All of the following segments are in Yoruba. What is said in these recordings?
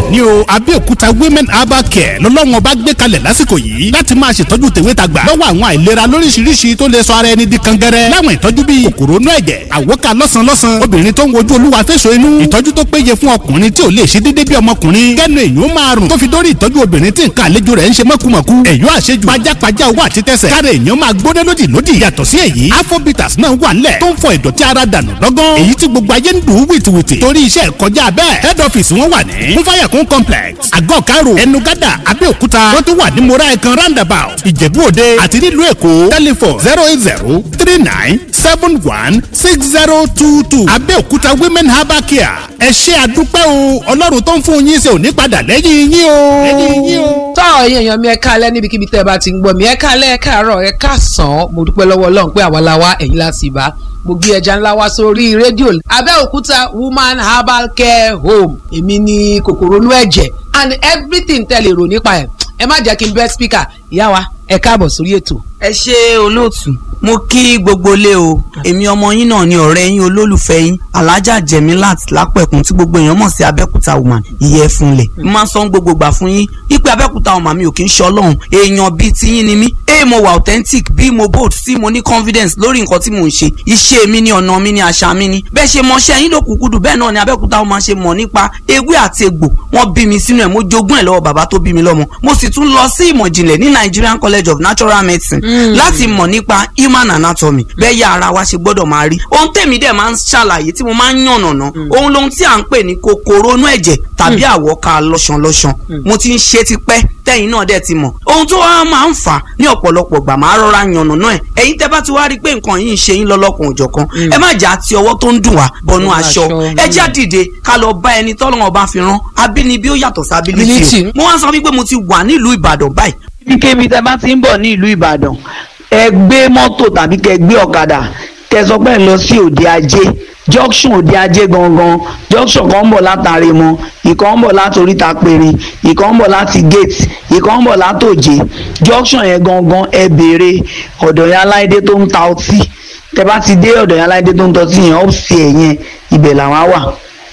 ní o Abẹ́òkúta women herbal care lọ́lọ́run ọba gbé kalẹ̀ lásìkò yìí láti máa ṣètọ́jú tèwe tàgbà lọ́wọ́ àwọn àìlera lóríṣiríṣi tó lè sọ ara ẹni di kangẹrẹ láwọn ìtọ́jú bíi kòkòrò inú ẹ̀jẹ̀ àwòká lọ́sàn lọ́sàn obìnrin tó ń wojú olúwa fẹ́sọ̀ inú ìtọ́jú tó péye fún ọkùnrin tí ò lè ṣe déédéé bí ọmọkùnrin kẹ́nu èyàn máa rùn tó fi dórí ìtọ́jú obìnrin tí nǹkan àlejò rẹ̀ ń ṣe mọ́kùmọ̀kù èyàn àṣejù pajápajá owó àti tẹsẹ̀ káre èyàn máa gbóná lódì lódì yàtọ̀ sí èyí afrobitas náà wà nílẹ̀ tó ń fọ ìdọ̀tí ara dànù lọ́gán èyí tí gbogbo ayé ń dùn ún wìtìwìtì torí iṣẹ́ kọjá bẹ́ẹ̀ head office wọn wà ní fúnfàyàkún complex àgọ́ karo ẹnugada abẹ́òkúta wọ́n tún wà ní mora ẹ̀kan roundabout ìjẹ̀bú òde àti nílùú èkó telephone zero eight zero three nine seven one six zero two two abẹ́òkúta women herbal care ẹ ṣé àdúpẹ́ o ọlọ́run tó ń fún yín ṣe ò ní padà lẹ́yìn yín o. lẹ́yìn yín o. tọ́ ẹ̀yin èèyàn mi ẹ káalẹ́ níbikíbi tẹ́ ẹ bá ti ń gbọ́ mi ẹ káalẹ́ ẹ káàárọ̀ ẹ káàsán mo dúpẹ́ lọ́wọ́ ọlọ́run pé àwa la wá ẹ̀yin la sì bá mo gbé ẹja ńlá wá sórí rédíò Abẹ́òkúta woman herbal care home èmi ni kòkòrò inú ẹ̀jẹ̀ and everything tẹ́ lè rò nípa ẹ̀ ẹ má jẹ́ kí n bẹ́ speaker ìyá wa ẹ káàbọ̀ sórí ètò. ẹ ṣe olóòtú mo kí gbogbo lé o èmi ọmọ yín náà ni ọ̀rẹ́ yín olólùfẹ́ yín alájà jẹ̀mílát lápẹ̀kún tí gbogbo èèyàn mọ̀ sí abẹ́òkúta woman ìyẹ́ fúnlẹ̀ mo máa ń sọ gbogbo gbà fún yín ipe abẹ́òkúta woman mi ò kí ń ṣe ọlọ́run èèyàn bíi tiyín ni mí a mo wà authentic b mo bold c mo ní confidence lórí nǹkan tí mò ń ṣe iṣẹ́ mi ni ọ̀nà mi ni àṣà mi ni bẹ́ẹ̀ ṣe mọṣẹ́ yín ló kúkúdù bẹ́ẹ̀ náà ni abẹ́òkúta woman ṣe mọ̀ nípa ewé àti egbò wọ́n bí mi sínú ẹ̀ mo jogún ẹ̀ lọ́wọ́ bàbá tó bí mi lọ́mọ mo sì tún lọ sí ìmọ̀ ìjìnlẹ̀ ní Nigerian College of Natural Medicine láti mọ̀ nípa human anatomy bẹ́ẹ̀ yá ara wa ṣe gbọ́dọ̀ máa rí ohun tèmi dẹ̀ máa ń ṣàlàyé tí mo máa ń yànnàná ohun lohun tí à ń pè ní kòkòrò inú ẹ̀jẹ̀ tàbí àwọ̀ká lọ́ṣanlọ́ṣan mo ti ń ṣe tipẹ́ tẹ́yìn náà dẹ̀ ti mọ̀ ohun tó wá máa ń fà ní ọ̀pọ̀lọpọ̀ gbà máa rọra yànnàná ẹ̀ ẹ̀yin tẹ́ bá ti wá rí pé nǹkan yìí ń ṣe yín lọ́lọ́kan òjọ̀kan ẹ má jà àti ọwọ́ tó ń dùn wá bọnú aṣọ ẹ já dìde ká lọ bá ẹni tọ́lọ́wọ́n bá fi rán abínibí ó yàtọ̀ sí ability o mo wá sọ wípé mo ti wà nílùú Ìbàdàn báyìí kíkébi tẹ bá ti ń bọ̀ ní ìlú Ìbàdàn ẹ gbé mọ́tò tàbí kẹ gbé ọ̀kadà kẹ sọ pé ẹ lọ sí òde ajé junction òde ajé gangan junction kan ń bọ̀ látàrí mọ́ ìkan ń bọ̀ láti oríta péré ìkan ń bọ̀ láti gate ìkan ń bọ̀ láti òjé junction yẹn gangan ẹ béèrè ọ̀dọ̀ yẹn aláìdé tó ń ta ọtí tẹ bá ti dé ọ̀dọ̀ yẹn aláìdé tó ń ta ọtí yẹn ọ́ọ̀sì ẹ̀ yẹn ibẹ̀ làwọn wà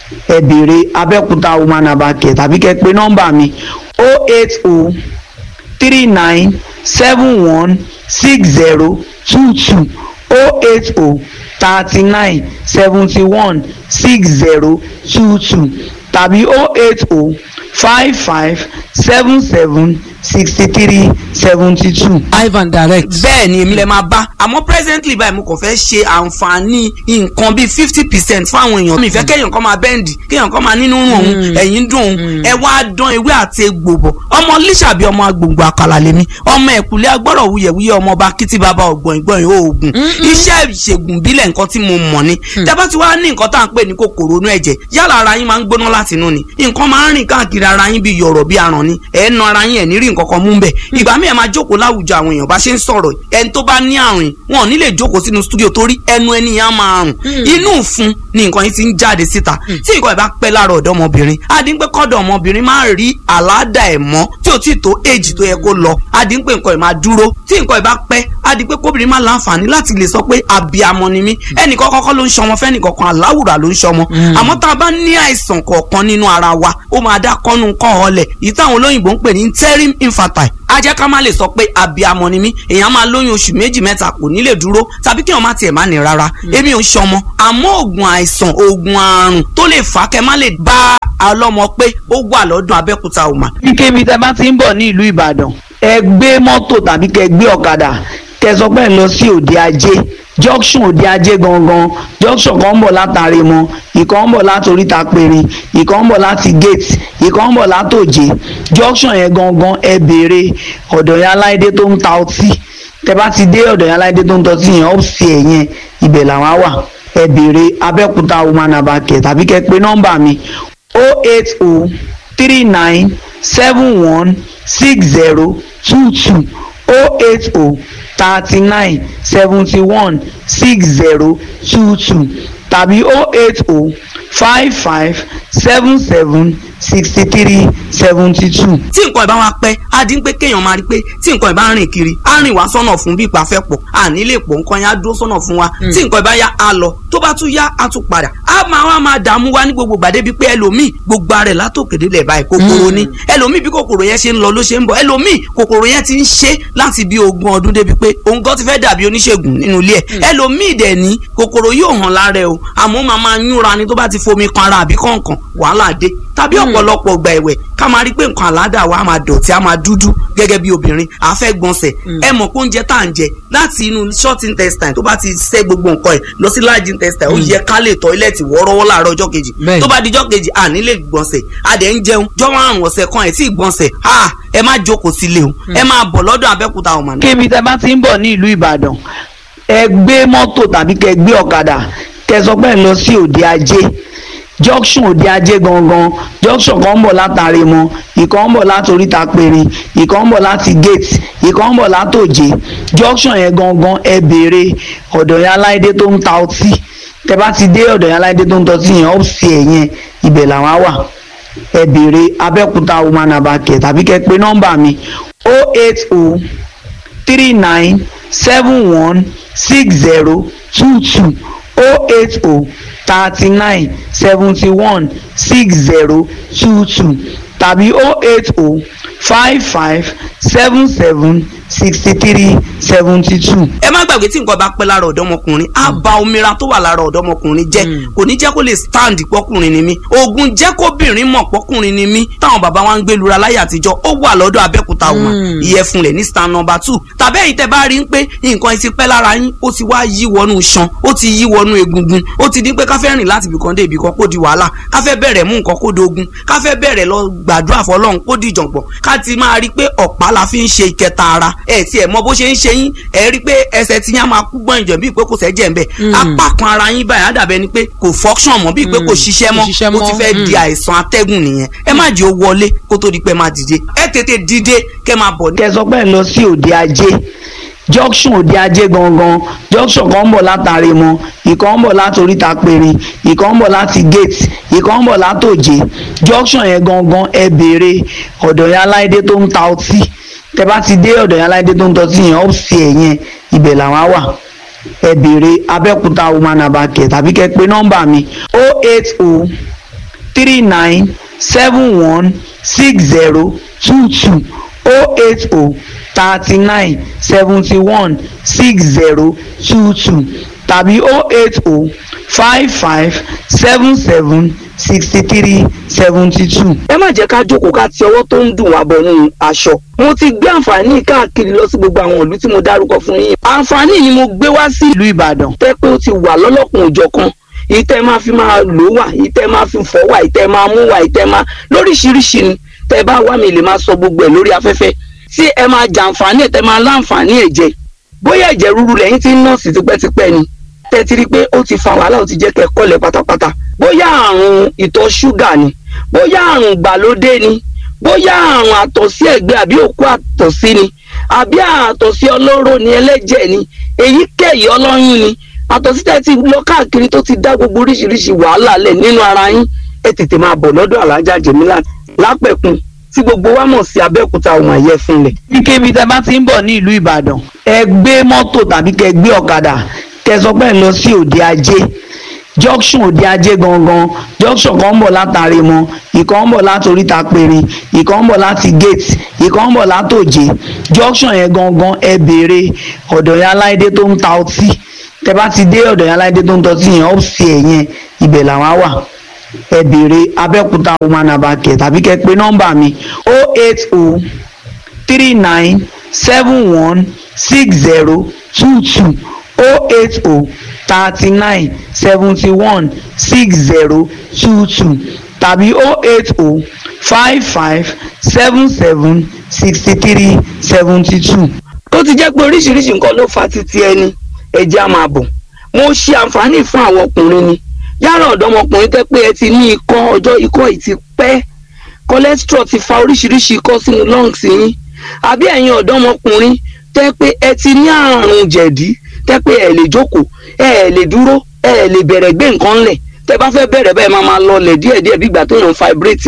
ẹ béèrè Abẹ́òkúta woman abakẹ̀ tàbí kẹ pé nọ́mbà mi 080 three nine seven one six zero two two oh eight oh thirty nine seventy one six zero two two tàbí oh eight oh five five seven seven sixty three seventy two. Ivan direct. bẹ́ẹ̀ ni èmi lè máa bá àmọ́ presently báyìí mo kàn fẹ́ ṣe àǹfààní nǹkan bíi fifty percent fáwọn èèyàn mi fẹ́ kéèyàn kan máa bẹ́ǹdì kéèyàn kan máa nínú rùn òun ẹ̀yìn dùn òun ẹ wá dán ewé àti egbò bọ̀ ọmọ líṣàbí ọmọ agbòǹgbò àkàlà lèmi ọmọ ẹ̀kúlẹ̀ agbọ́rọ̀ wuyẹ̀wuyẹ̀ ọmọ ọba kìtì bàbá ọ̀gbọ̀n ìgbọ̀n oògùn iṣẹ́ ìṣègùn bílẹ̀ nǹkan tí mo mọ̀ ni tẹ́bá ti wá ní nǹkan tá à ń pè ní kòkòrò inú ẹ̀jẹ̀ yálà ara yín máa ń gbóná láti inú ni nǹkan máa ń rìn káàkiri ara yín bíi yọ̀rọ̀ bíi aràn ni ẹ̀ ń na ara yín ẹ̀ ní rí nǹkan kan mú bẹ̀ ìgbà míì ẹ máa jókòó láwùjọ àwọn èèyàn bá ṣe ń sọ̀rọ̀ ẹni tó bá ní àrùn wọn ò ní lè jókòó sínú stúdíò torí ẹnu ẹni yẹn á máa rùn inú ìfun ni nǹkan yìí ti ń jáde síta tí nǹkan ẹ̀ bá pẹ́ lára ọ̀dọ́ ọmọbìnrin adínpẹ́ kọ́dọ̀ ọmọbìnrin máa rí àládà ẹ̀ mọ́ tí ò tí tó èjì tó yẹ kó lọ adínpẹ́ nǹkan ẹ̀ máa dúró tí nǹkan ẹ̀ bá pẹ́ adínpẹ́ kóbìnrin máa láǹfààní láti lè sọ pé àbíamọ ni mí ẹnìkan kọ́kọ́ ló ń ṣọmọ fẹ́nìkọ̀kan aláwùrà ló ń ṣọmọ àmọ́ tá a bá ní àìsàn kọ̀ọ̀kan nínú ara wa ó máa dá kọ́nu kọ́ ọ̀lẹ̀ yìí táwọn olóyìnbó ń pè ní interim infantile a jẹ́ ká má lè sọ pé abiamọ ni mí èèyàn máa lóyún oṣù méjì mẹ́ta kò ní lè dúró tàbí kí èèyàn má tiẹ̀ má ní rárá èmi ò ń ṣọmọ àmọ́ oògùn àìsàn oògùn àrùn tó lè fà á kẹ́ má lè bá ọlọ́mọ pé ó wà lọ́dún Abẹ́òkúta òmà. kíkébi tẹ bá ti ń bọ̀ ní ìlú Ìbàdàn ẹ gbé mọ́tò tàbí kẹ gbé ọ̀kadà kẹ sọ pé ẹ lọ sí òde ajé junction òde ajé gangan junction kan ń bọ̀ látàrí mọ́ ìkan ń bọ̀ láti oríta péré ìkan ń bọ̀ láti gate ìkan ń bọ̀ láti òjé junction yẹn gangan ẹ béèrè ọ̀dọ̀ yẹn aláìdé tó ń ta ọtí tẹ bá ti dé ọ̀dọ̀ yẹn aláìdé tó ń ta ọtí yẹn ọ́ọ̀sì ẹ̀ yẹn ibẹ̀ làwọn wà ẹ béèrè Abẹ́òkúta woman abakẹ̀ tàbí kẹ pé nọ́mbà mi 080 39 71 60 22 080 thirty nine seventy one six zero two two tàbí oh eight oh five five seven seven sixty three seventy two. tí nǹkan ìbá wa pẹ́ á dín pé kéèyàn máa rí pé tí nǹkan ìbá rìn kiri á rìn wá sọ́nà fún bí ipa fẹ́ pọ̀ à ní lè pọ̀ nǹkan yẹn á dúró sọ́nà fún wa tí nǹkan ìbá yá á lọ tó bá tún yá á tún padà á máa wá máa dààmú wa ní gbogbo gbàdé bíi pé ẹlòmíì gbogbo ara ẹ̀ látòkèdè lẹ̀ báyìí kòkòrò ni ẹlòmíì bí kòkòrò yẹn ṣe ń lọ ló ṣe ń bọ̀ ẹlòmíì kòkòrò yẹn ti ń ṣe láti bí ogún ọdún débi pé òun gan ti fẹ́ dàbí oníṣègùn nínú ilé ẹ̀ ẹlòmíì dẹ̀ ní kòkòrò yóò hàn lára ẹ̀ o àmọ́ máa máa yúnra ni tó bá ti fomi kan ara àbí kọ̀ọ̀kan wàhálà dé tàbí ọ̀pọ̀lọpọ̀ ọgbà ẹ̀wẹ̀ ká máa rí pé nǹkan àládà wa máa dọ̀tí á máa dúdú gẹ́gẹ́ bí obìnrin àfẹ́ gbọ̀nsẹ̀ ẹ mọ̀ pé oúnjẹ tá à ń jẹ láti inú short intestine tó bá ti ṣẹ́ gbogbo nǹkan ẹ̀ lọ sí large intestine ó yẹ ká lè tọ́ílẹ̀tì wọ́ọ́rọ́wọ́ láàárọ̀ ọjọ́ kejì Bẹ́ẹ̀ni. tó bá di ọjọ́ kejì à ní lè gbọ̀nsẹ̀ a dẹ̀ ń jẹun jọ́ márùn ọ̀sẹ̀ kan ẹ̀ tí ì gbọ̀nsẹ̀ a ẹ má jókòó sílé o ẹ máa bọ̀ lọ́dọ̀ Abẹ́òkúta ọ̀mà kébi tẹ bá ti ń bọ̀ ní ìlú ìbàdàn ẹ gbé mọ́tò tàbí kẹ gbé ọ̀kadà kẹ sọ pé ẹ lọ sí òde ajé junction òde ajé gangan junction kan ń bọ̀ látàrí mọ ìkan ń bọ̀ láti oríta péré ìkan ń bọ̀ láti gate ìkan ń bọ̀ látòjé junction yẹn gangan ẹ béèrè ọ̀dọ̀ yẹn aláìdé tó ń ta ọtí tẹ bá ti dé ọ̀dọ̀ yẹn aláìdé tó ń ta ọtí yẹn ọ̀sì ẹ̀ yẹn ibẹ̀ làwọn á wà ẹ béèrè abẹ́òkúta woman abakẹ̀ tàbí kẹ pé nọ́mbà mi 080 three nine seven one six zero two two oh eight oh thirty nine seventy one six zero two two tàbí oh eight oh five five seven seven sixty three seventy two. ẹ má gbàgbé tí nǹkan bá pẹ́ lára ọ̀dọ́mọkùnrin á ba omira tó wà lára ọ̀dọ́mọkùnrin jẹ́ kò ní jẹ́ kó lè stand pọ́kùnrin ni mí oògùn jẹ́ kóbìnrin mọ̀ pọ́kùnrin ni mí táwọn bàbá wa ń gbé lura láyé àtijọ́ ó wà lọ́dọ̀ Abẹ́òkúta ọmọ ìyẹ̀fun rẹ̀ ní stand number two tàbí ẹ̀yin tẹ́ bá rí i pé nǹkan ẹ ti pẹ́ lára yín ó ti wá yí wọnú iṣan ó ti yí wọnú egungun ó ti di pé káfẹ́ rìn láti ibìkan dé ibìkan kó di wàhálà káfẹ́ bẹ̀rẹ̀ mú nǹkan kó dogun káfẹ́ bẹ̀rẹ̀ lọ gbàdúrà fọlọ́run kó di ìjọ̀gbọ̀n ká ti máa rí i pé ọ̀pá la fi ń ṣe ìkẹta ara ẹ̀ tiẹ̀ mọ bó ṣe ń ṣe yín ẹ̀ rí i pé ẹsẹ̀ tí yín á máa kú gbọ́n ìjọ̀ bíi pé kò sẹ́jẹ̀ ń bẹ̀ apá kan ara yín báyìí á dàbẹ́ ni pé kò function mọ́ bíi pé kò ṣiṣẹ́ mọ́ Kò ṣiṣẹ́ ó ti mọ́. fẹ́ di àìsàn atẹ́gùn nìyẹn ẹ má jẹ́ ó wọlé kó tó di pé máa dìde ẹ tètè dìde kẹ́ máa bọ̀ ní kẹ sọ pé ẹ lọ sí òde ajé junction òde ajé gangan junction kan ń bọ̀ látàrí mọ ìkan ń bọ̀ láti oríta péré ìkan ń bọ̀ láti gate ìkan ń bọ̀ látòjé junction yẹn gangan ẹ béèrè ọ̀dọ̀ yẹn aláìdé tó ń ta ọtí tẹ bá ti dé ọ̀dọ̀ yẹn aláìdé tó ń ta ọtí yẹn ọ̀sì ẹ̀ yẹn ibẹ̀ làwọn á wà ẹ béèrè abẹ́òkúta woman abakẹ̀ tàbí kẹ pé nọ́mbà mi 080 three nine seven one six zero two two oh eight oh thirty nine seventy one six zero two two tàbí oh eight oh five five seven seven sixty three seventy two. ẹ má jẹ́ ká jókòó ká ti ọwọ́ tó ń dùn wá bọ̀ nínú aṣọ. mo ti gbé àǹfààní káàkiri lọ sí gbogbo àwọn ìlú tí mo dárúkọ fún yín. àǹfààní ni mo gbé wá sí ìlú ìbàdàn. tẹ́ pé ó ti wà lọ́lọ́kùn òjọ̀kan ìtẹ́ máa fi máa lò wà ìtẹ́ máa fi fọ́ wà ìtẹ́ máa mú wà ìtẹ́ máa lóríṣiríṣi ni tẹ́ bá wá mi lè máa sọ gbogbo ẹ̀ lórí afẹ́fẹ́ tí ẹ máa jàǹfààní ẹ̀ tẹ́ máa láǹfààní ẹ̀ jẹ bóyá ẹ̀jẹ̀ ríru lẹ́yìn tí ń nọ́ọ̀sì tipẹ́tipẹ́ ni tẹ́ ti rí pé ó ti fa wàhálà ó ti jẹ́ kẹ́ kọ́lẹ̀ pátápátá bóyá àrùn ìtọ̀ ṣúgà ni bóyá àrùn ìgbàlódé ni bóyá àrùn àtọ̀sí ẹ̀gbẹ́ àbí òkú àtọ̀sí ni àbí àtọ̀sí ọlọ́rọ̀ ni ẹlẹ́jẹ̀ ni èyíkéyìí ọlọ́yún ni àtọ̀sí tẹ́ ti lọ káàkiri tó ti dá gbogbo oríṣiríṣi wàhálà lẹ̀ nínú ara yín ẹ tètè máa bọ̀ lọ́dọ̀ alájà jẹ̀mílà lápẹ̀kun tí gbogbo wa mọ̀ sí abẹ́òkúta ọmọ ẹ̀yẹ fúnlẹ̀. kíkébi tẹ bá ti ń bọ̀ ní ìlú ìbàdàn ẹ gbé mọ́tò tàbí kẹ gbé ọ̀kadà kẹ sọ pé ẹ lọ sí òde ajé junction òde ajé gangan junction kan ń bọ̀ látàrí mọ ìkan ń bọ̀ láti oríta péré ìkan ń bọ̀ láti gate ìkan ń bọ̀ látòjé junction yẹn gangan ẹ béèrè ọ̀dọ̀ yẹn aláìdé tó ń ta ọtí tẹ bá ti dé ọ̀dọ̀ yẹn aláìdé tó ń ta ọtí yẹn ọ̀sì ẹ̀ yẹn ibẹ̀ làwọn á wà ẹ béèrè abẹ́òkúta woman abakẹ̀ tàbí kẹ pé nọ́mbà mi 080 39 71 60 22 080 39 71 60 22 tàbí 080 55 77 63 72. tó ti jẹ́ pé oríṣiríṣi nǹkan ló fa títí ẹni ẹ̀jẹ̀ á máa bọ̀ mo ṣe àǹfààní fún àwọn ọkùnrin ni yálà ọ̀dọ́mọkùnrin tẹ́ pé ẹ ti ní ikọ́ ọjọ́ ikọ́ yìí ti pẹ́ cholesterol ti fa oríṣiríṣi ikọ́ sínú lungs yín àbí ẹ̀yin ọ̀dọ́mọkùnrin tẹ́ pé ẹ ti ní àrùn jẹ̀dí tẹ́ pé ẹ lè jókòó ẹ lè dúró ẹ lè bẹ̀rẹ̀ gbé nǹkan ńlẹ̀ tẹ́ bá fẹ́ bẹ̀rẹ̀ bẹ́ẹ̀ máa máa lọlẹ̀ díẹ̀díẹ̀ bí ìgbà tó yàn fibrate ni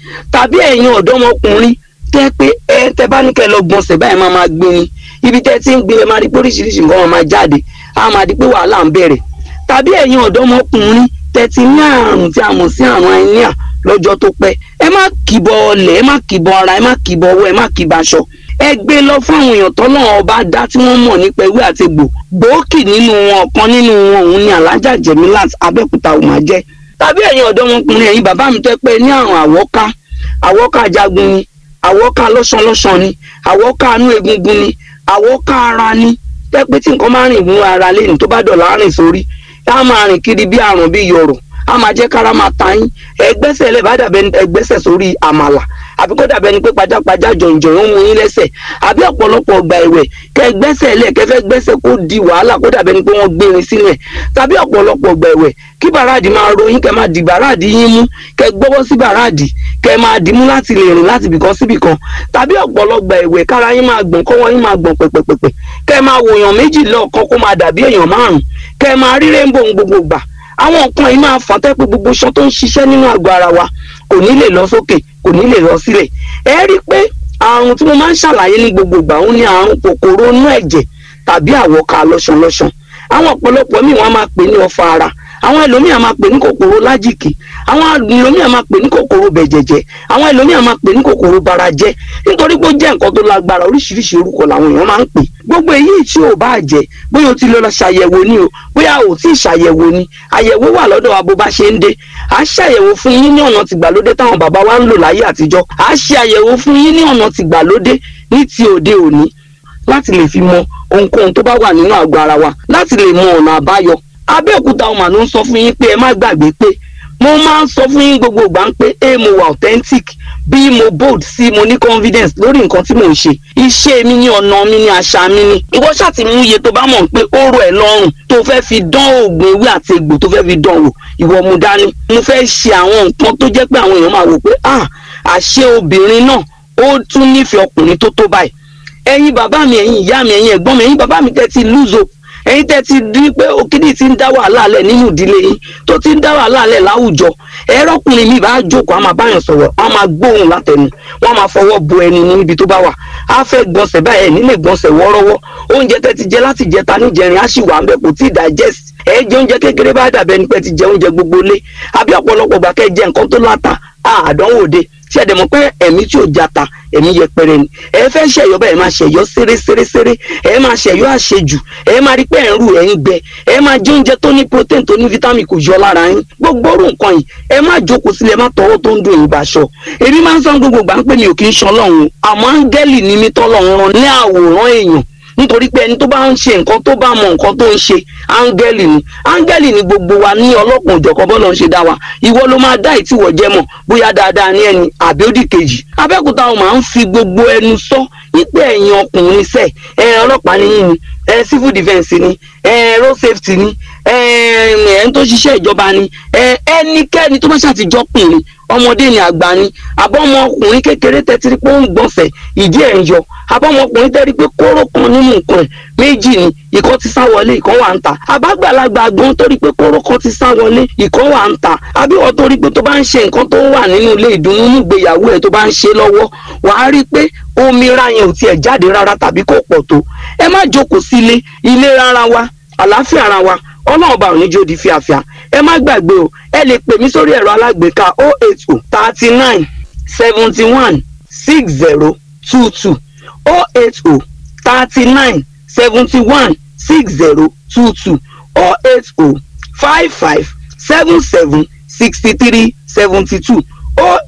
tàbí ẹ̀yin ọ̀dọ́mọkùnrin tẹ́ pé ẹ tẹ́ bá ní kẹ́ lọ gbọ̀nsẹ̀ báyìí máa máa gbé ni ibi tẹ́ ti ń gbé ẹ máa rí pé oríṣiríṣi nǹkan máa máa jáde á máa di pé wàhálà ń bẹ̀rẹ̀ tàbí ẹ̀yin ọ̀dọ́mọkùnrin tẹ́ ti ní àrùn tí a mọ̀ sí àrùn àìníà lọ́jọ́ tó pẹ́ ẹ má kìbọ̀ ọlẹ̀ ẹ má kìbọ̀ ara ẹ má kìbọ̀ ọwọ́ ẹ má kìbọ̀ aṣọ ẹ gbé lọ fún àwọn èèyàn tọ́lọ́run ọba dá tí wọ́n mọ̀ nípa ewé àti egbò gbòógì nínú wọn ọ̀kan nínú wọn òun ni alájà jẹ̀mílát abẹ́òkúta ò máa jẹ́ tàbí ẹ̀yin ọ̀dọ́mọkùnrin ẹ̀yin bàbá mi tẹ́ pé ní àrùn àwọ́ká àwọ́ká jagun ni àwọ́ká lọ́sànlọ́sàn ni àwọ́ká inú egungun ni àwọ́ká ara ni tẹ́ pé tí nǹkan máa rìn mú ara lẹ́nu tó bá dọ̀là rìn sórí á máa rìn kiri bí àrùn bí yọ̀rọ̀ á máa jẹ́ kára máa ta yín ẹgbẹ́sẹ̀ lẹ́ bá dàbẹ́ ẹgbẹ́sẹ̀ sórí àmàlà àbí kó dàbẹ́ ni pé pajápajá jọ̀njọ̀ ń mú yín lẹ́sẹ̀ àbí ọ̀pọ̀lọpọ̀ ọgbà ẹ̀wẹ̀ kẹ́ gbẹ́sẹ̀ lẹ̀ kẹ́ fẹ́ gbẹ́sẹ̀ kó di wàhálà kó dàbẹ́ ni pé wọ́n gbérin sílẹ̀ tàbí ọ̀pọ̀lọpọ̀ ọgbà ẹ̀wẹ̀ kí bàràdì máa ròyìn kẹ́ máa di bàràdì yín mú kẹ́ gbọ́wọ́ sí bàràdì kẹ́ máa dìímú láti lè rìn láti bìkan síbìkan tàbí ọ̀pọ̀lọpọ̀ ẹ̀wẹ̀ kára yín máa gbọ̀n kọ́wọ́ yín máa gbọ̀n pẹ̀pẹ̀pẹ̀pẹ̀ kẹ́ máa wòyàn méjì lọ́ọ̀kan kó máa dàbí èèyàn márùn kẹ́ máa rí rainbow gbogbo gbà àwọn nǹkan yìí máa fà tẹ́ pé gbogbo iṣan tó ń ṣiṣẹ́ nínú àgọ́ ara wa kò ní lè lọ sókè kò ní lè lọ sílẹ̀ ẹ rí i pé àrùn tí mo máa ń ṣàlàyé ní gbogbo ìgbà òun ni àrùn kòkòrò inú ẹ̀jẹ̀ tàbí àwọ̀ká lọ́ṣanlọ́ṣan àwọn ọ̀pọ̀lọpọ̀ míì wọ́n máa pè ní ọfà ara àwọn ẹlòmíì á máa pè ní kòkòrò lájìkì àwọn ẹlòmíì á máa pè ní kòkòrò bẹ̀jẹ̀jẹ̀ àwọn ẹlòmíì á máa pè ní kòkòrò barajẹ́ nítorí pé ó jẹ́ nǹkan tó lágbára oríṣiríṣi orúkọ làwọn èèyàn máa ń pè gbogbo èyí tí ò bá jẹ́ bóyá o ti lọ ṣàyẹ̀wò ni o bóyá o ti ṣàyẹ̀wò ni àyẹ̀wò wà lọ́dọ̀ wa bó bá ṣe ń dé à á ṣàyẹ̀wò fún yín ní ọ̀nà tìgbàlódé táwọn bàbá wa ń lò láyé àtijọ́ à á ṣe àyẹ̀wò fún yín ní ọ̀nà tìgbàlódé ní ti òde òní láti lè fi mọ ohunkóhun tó bá wà nínú àgọ́ ara wa láti lè mọ ọ̀nà àbáyọ abẹ́òkúta ọmọ ló ń sọ fún yín pé ẹ má gbàgbé pé mo máa ń sọ fún yín gbogbo ìgbà ń pé a mo wà authentic bí mo bold sí mo ní confidence lórí nǹkan tí mò ń ṣe iṣẹ́ mi ní ọ̀nà mi ní àṣà mi ní ìwọ ṣáà ti mú iye tó bá mọ̀ pé ó rọ̀ ẹ́ lọ́rùn tó fẹ́ fi dán oògùn ewé àti egbò tó fẹ́ fi dán wò ìwọ mu dání mo fẹ́ ṣe àwọn nǹkan tó jẹ́ pé àwọn èèyàn máa wò pé ah àṣé obìnrin náà ó tún nífẹ̀ẹ́ ọkùnrin tó tó báyìí ẹ̀yin bàbá mi ẹ̀yin ìyá mi ẹ̀yin ẹ̀gbọ́n mi ẹ̀yin bàbá mi tẹ́ ti lúzo ẹ̀yin tẹ́ ti di pé òkìdí ti ń dá wàhálà lẹ̀ nínú ìdílé yín tó ti ń dá wàhálà lẹ̀ láwùjọ ẹ̀rọkùnrin mi bá jókòó a máa báyàn sọ̀rọ̀ a máa gbóhùn látẹnu wọ́n máa fọwọ́ bo ẹni níbi tó bá wà á fẹ́ gbọ̀nsẹ̀ báyìí ẹ̀ nílé gbọ̀nsẹ̀ wọ́ọ́rọ́wọ́ oúnjẹ tẹ́ ti jẹ láti jẹta níjẹrin á sì wà ń bẹ kò tí ì digest ẹ jẹ oúnjẹ kékeré bá dàbẹ ní pẹ́ ti jẹ oúnjẹ gbogbo lé àbí ọ̀pọ̀lọpọ̀ gbà kẹ́ jẹ nǹkan tó láta àdánwò de tí ẹ dẹ̀ mọ̀ pé ẹ̀mí tí ò jata ẹ̀mí yẹpẹrẹ ni ẹ fẹ́ ṣẹ̀yọ́ bẹ́ẹ̀ máa ṣẹ̀yọ́ séré séré séré ẹ máa ṣẹ̀yọ́ àṣejù ẹ máa rí pé ẹ̀ ń rù ẹ̀ ń gbẹ ẹ máa jẹ oúnjẹ tó ní protein tó ní vitamin kò yọ lára yín gbogbo orú nǹkan yìí ẹ má jókòó sílẹ̀ má tọwọ́ tó ń dùn yín báṣọ èmi máa ń sọ gbogbo gbà ń pè mí ò kì í ṣan lọ́hùn àmọ́ áńgẹ́lì ni mí tọ́lọ́run rán ní àwòrán èèyàn nítorí pé ẹni tó bá ń ṣe nǹkan tó bá mọ nǹkan tó ń ṣe áńgẹ́lì ni áńgẹ́lì ni gbogbo wa ní ọlọ́kùn òjọ̀kan bọ́lọ̀ ń ṣe dá wa ìwọ ló máa dá ìtìwọ̀ jẹ́ mọ̀ bóyá dáadáa ní ẹni àbí ó dì kejì abẹ́òkúta wọn máa ń fi gbogbo ẹnu sọ wípé ẹ̀yin ọkùnrin sẹ̀ ẹ ọlọ́pàá níyìn ni ẹ civil defence ni ẹ road safety ni ẹ ẹ ń tó ṣiṣẹ́ ìjọba ni ẹ ẹnikẹ́ni tó bá ṣàtijọ́ pìnrin ọmọdé ni àgbà ni abọ́mọkùnrin kékeré tẹ́tí pé ó ń gbọ̀nsẹ̀ ìdí ẹ̀ ń yọ abọ́mọkùnrin tẹ́rí pé kóró kan nínú nǹkan ẹ̀ méjì ni ìkan ti sá wọlé ìkan wà ń ta àbágbàlagbà gan torí pé kóró kan ti sá wọlé ìkan wà ń ta àbíwọ̀ torí pé tó bá ń ṣe nǹkan tó wà nínú ilé ìdùnnú nígbèyàwó ẹ̀ tó bá ń ṣe lọ́wọ́ wàá rí i pé omi ra yẹn ò tiẹ̀ jáde rárá tàbí kò pọ̀ tó ẹ má jókòó sílé ilé rárá wa àlàáfíà ara wa ọlọ́run ọba òní jó di fíafíà ẹ má gbàgbé o ẹ lè pè mí sórí ẹ̀rọ alágbèéká o eight o thirty nine seventy one six zero two two o eight o thirty nine seventy one six zero two two o eight o five five seven seven sixty three seventy two o